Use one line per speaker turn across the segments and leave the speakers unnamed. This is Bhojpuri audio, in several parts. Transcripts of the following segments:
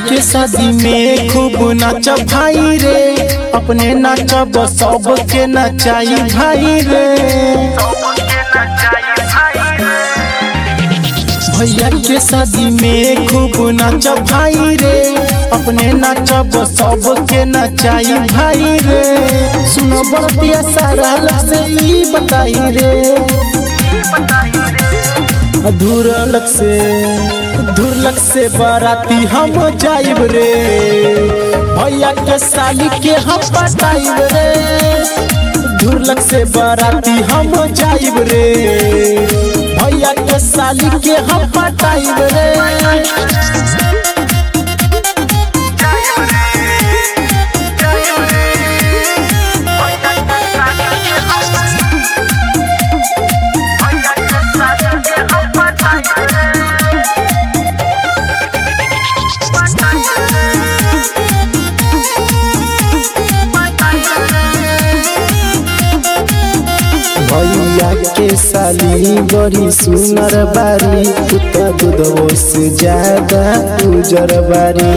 के शादी में खूब नाच भाई रे अपने नाचब सबके नचाई भाई रे भैया के शादी में खूब नाच भाई रे अपने नाचब सबके नचाई भाई रे सुनो बड़तिया सारा लग से ई बताई रे धुरलक से धुरलक से बाराती हम जाइब रे भैया के साली के हम पटाइब रे धुरलक से बाराती हम जाइब रे भैया के साली के हम पटाइब रे भैया के साली बड़ी सुनर बारी कुत्ता दूधो से ज्यादा उजर बारी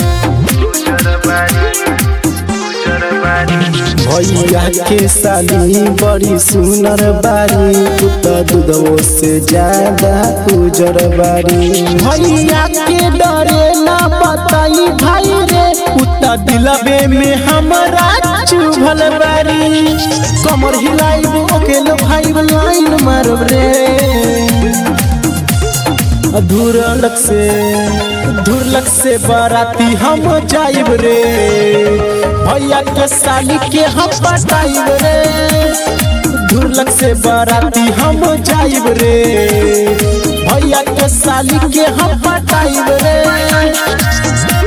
भैया के साली बड़ी सुनर बारी कुत्ता दूधो से ज्यादा उजर बारी भैया के डरे ना बताई भाई रे कुत्ता दिलबे में हमरा चुभल बारी कमर हिलाइब ओकेल भाई लाइन मारब रे धुरलक से धुरलक से बाराती हम जाइब रे भैया के साली के हम पटाइब रे धुरलक से बाराती हम जाइब रे भैया के साली के हम पटाइब रे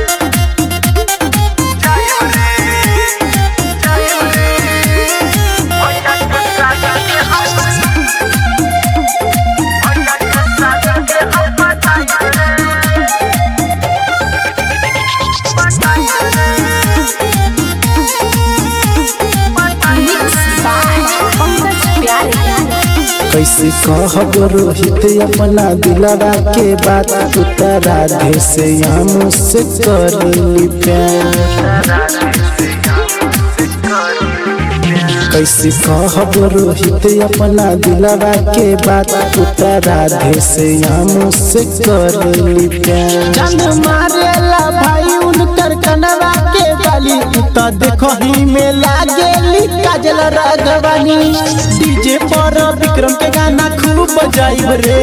कैसे कहब रोहित अपना दिलवा के बात उता राधे से हम से करी प्यार कैसे कहब रोहित अपना दिलवा के बात उता राधे से हम से करी प्यार जान मारेला भाई उनकर कनवा के गाली उता देखो ही में लागेली काजल राघवानी डीजे पर विक्रम के गाना खूब बजाइब रे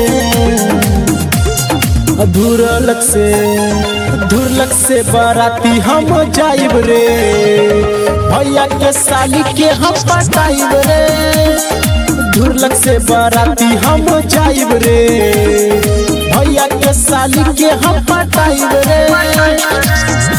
धुरलक से धुरलक से बाराती हम जाइब रे भैया के साली के हम पटाइब रे धुरलक से बाराती हम जाइब रे भैया के साली के हम पटाइब रे